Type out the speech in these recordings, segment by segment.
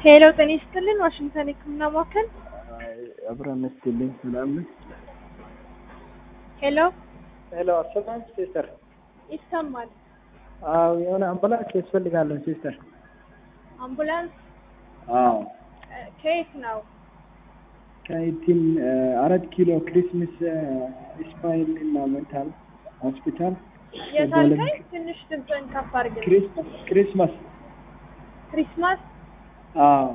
ሄሎ ጤና ይስጥልን ዋሽንግተን የህክምና ማዕከል አብረን ስትልኝ ምናምን ሄሎ ሄሎ አሰማም ሲስተር ይሰማል አዎ የሆነ አምቡላንስ ያስፈልጋለን ሲስተር አምቡላንስ አዎ እ፣ ከየት ነው ከኢቲን አራት ኪሎ ክሪስመስ ስፓይን እና ሜንታል ሆስፒታል የታልከኝ ትንሽ ድምፅህን ከፍ አድርግልኝ ክሪስ- ክሪስማስ ክሪስማስ አዎ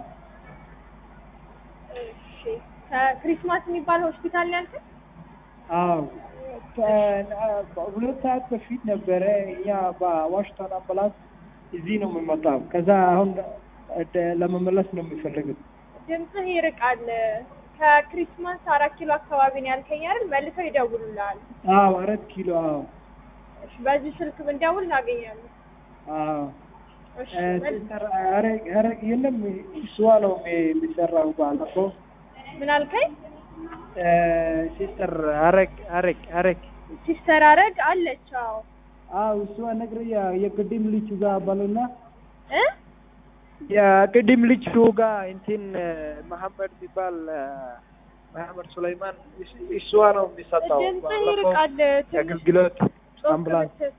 እሺ ከክሪስማስ የሚባል ሆስፒታል ነው ያልከኝ አዎ ከ- ሁለት ሰዓት በፊት ነበረ እኛ በዋሽንግተን አምቡላንስ እዚህ ነው የምንመጣው ከዛ አሁን ወደ- ለመመለስ ነው የሚፈልግም ድምፅህ ይርቃል ከክሪስማስ አራት ኪሎ አካባቢ ነው ያልከኝ አይደል መልሰው ይደውሉልሃል አዎ አራት ኪሎ አዎ እሺ በዚህ ስልክ ብንደውል እናገኛለን አዎ እሺ እ፣ መል- ሲስተር አረግ አረግ የለም እሷ ነው የሚሰራው ባለፈው ምን አልከኝ እ፣ ሲስተር አረግ አረግ አረግ ሲስተር አረግ አለች አዎ አዎ እሷ ነግረ የቅድም ልጅ ጋር ባሉና እ የቅድም ልጅ ጋር እንትን መሐመድ የሚባል እ፣ መሐመድ ሱለይማን እስ- እሷ ነው የሚሰጠው ድምፅህ ባለፈው ይርቃል ትንሽ የአገልግሎት ጮክ አምቡላንስ ብትል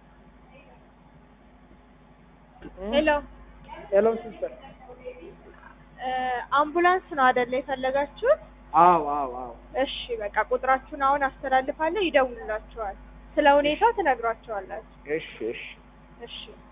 ሄሎ ሄሎ ሲስተር እ፣ አምቡላንስ ነው አይደለ የፈለጋችሁት? አዎ አዎ አዎ እሺ በቃ ቁጥራችሁን አሁን አስተላልፋለሁ፣ ይደውሉላችኋል። ስለ ሁኔታው ትነግሯቸዋላችሁ። እሺ እሺ እሺ